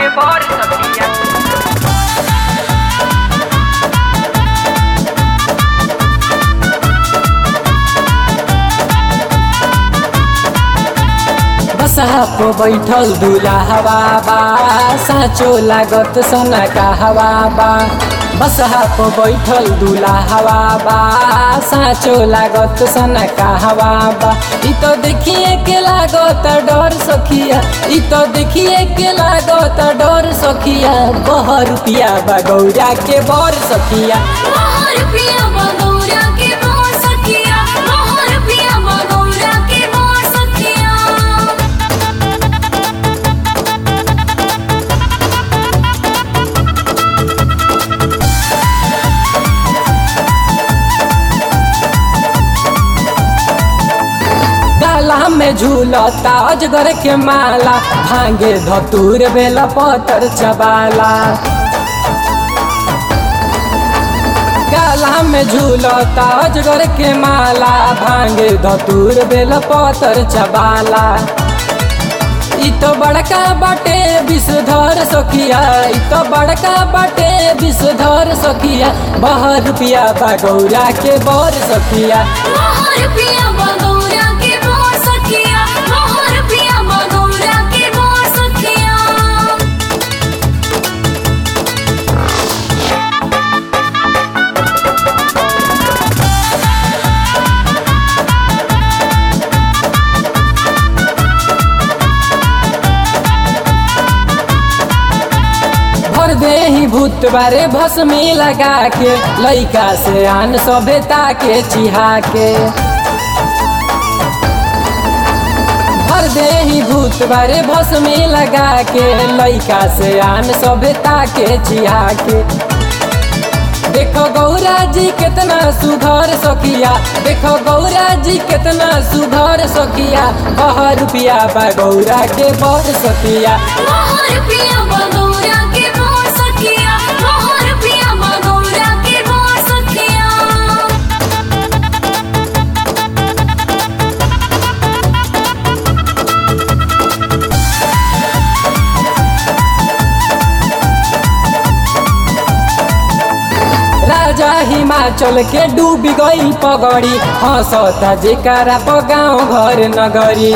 के बर सखिया बसहा पे बैठल दूल्हा हवा बा साँचो लागत सना का हवा बा बसहा पे बैठल दूल्हा हवा बा साँचो लागत सना का हवा बा इ तो देखिए के लागत डर सखिया इ तो देखिए के लागत डर सखिया बह रुपिया बा गौरा के बर सखिया मोहर पिया बगौरा के मोर सखिया मोहर पिया बगौरा के मोर सखिया डाला में झूलता अजगर के माला भांगे धतूर बेला पतर चबाला गाला में झूलता अजगर के माला भांगे धतूर बेला पतर चबाला इ तो बड़का बाटे विषधर सखिया इ तो बड़का बाटे विषधर सखिया बह रुपिया बा गौरा के बर सखिया मोहर पिया बगौरा के मोर सखिया मोहर पिया बगौरा के मोर सखिया भर दे ही भूत बारे भस्मी लगा के लइका से आन सभ्यता के चिहा के भर दे ही भूत बारे भस्मी लगा के लइका से आन सभ्यता के चिहा के देखो गौरा जी कितना सुधर सकिया देखो गौरा जी कितना सुधर सकिया बह रुपिया बा गौरा के बर सकिया मोहर पिया बगौरा के मोर सखिया मोहर पिया बगौरा के मोर सखिया राजा हिमाचल के डूबी गई पगड़ी हंसता जेकारा प गाँव घर नगरी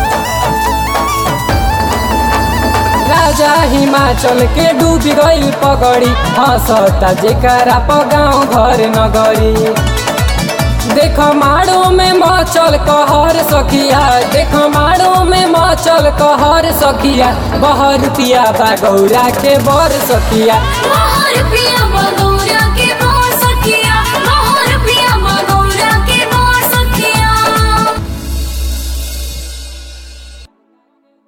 राजा हिमाचल के डूबी गई पगड़ी हंसता जेकारा प गाँव घर नगरी देखो माड़ो में मचल कहर सखिया देखो माड़ो में मचल कहर सखिया बह रुपिया बा गौरा के बर सखिया मोहर पिया